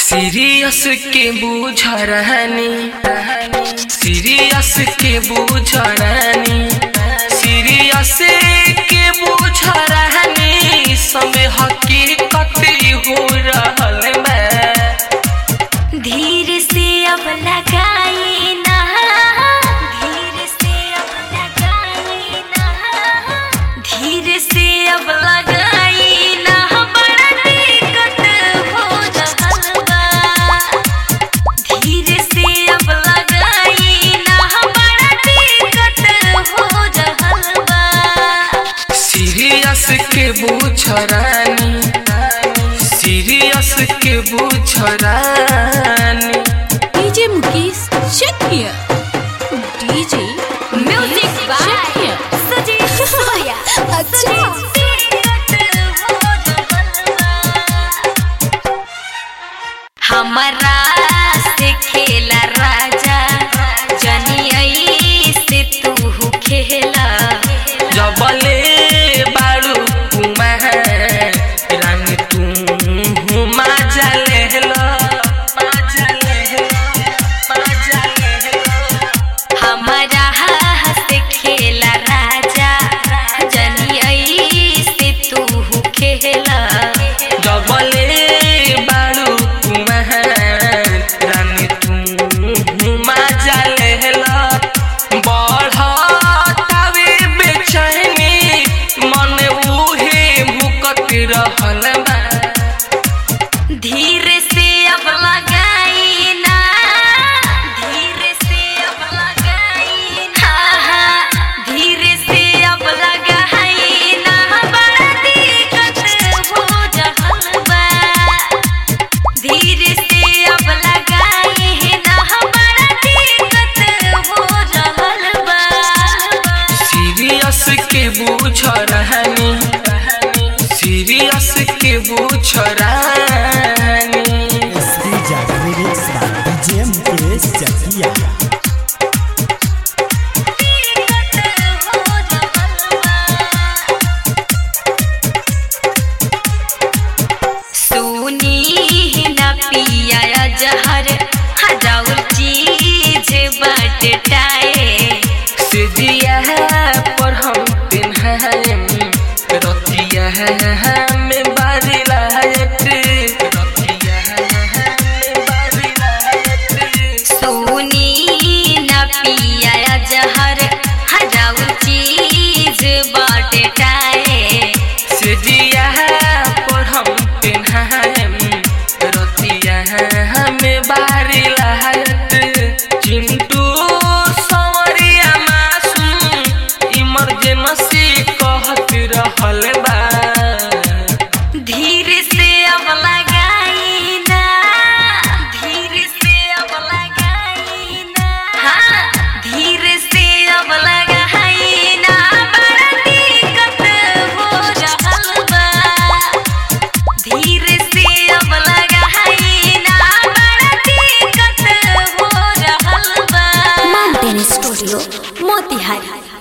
Serious के बूझ रहनी सीरियस के बूझ रहनी सीरियस के बूझ रहनी समय हकीकत हो रहल मैं धीरे से अब लगाई ना धीरे से अब लगाई ना धीरे से अब लगाई ना बड़ा दिक्कत हो रहल बा धीरे से अब लगाई ना बड़ा दिक्कत हो रहल बा सीरियस के बूझ रानी सीरियस के बूझ रानी DJ Mukesh, check here. DJ music by Sajeev सोया अच्छा हमारा से खेला राजा जनियई से तू खेला जबले बारू कुमार रानी तू मजा लेहला मजा लेहला मजा लेहला हमारा से खेला राजा जनियई से तू खेला जबले बारू कुमार रानी तू मजा लेहला बढ़तावे बेचैनी मन उहे भुकत रहल बा धीरे से अब लगाई ना धीरे से अब लगाई ना धीरे से अब लगाई ना बड़ा दिक्कत हो रहल बा धीरे से अब लगाई ना बड़ा दिक्कत हो रहल बा सीरियस के बूझ रहनी सीरियस के बूझ रहनी SD Jazz Remix by DJ Mukesh Chakia. सुनी न पिया जहर हजाउर चीज बट टाए सिदिया पर हम पिन्हाएम रतिया में बारी लायत रतिया में बारी लायत सुनी न पिया जहर हजाउर चीज बट टाए सिदिया पर हम पिन्हाएम रतिया में बारी लायत चिंटू सवरिया मासूम इमरजेंसी कहत रहल बा धीरे से अब लगाई ना धीरे से अब लगाई ना हाँ धीरे से अब लगाई ना बड़ा दिक्कत हो रहल बा धीरे से अब लगाई ना बड़ा दिक्कत हो रहल बा Mountain Studio, Motihari.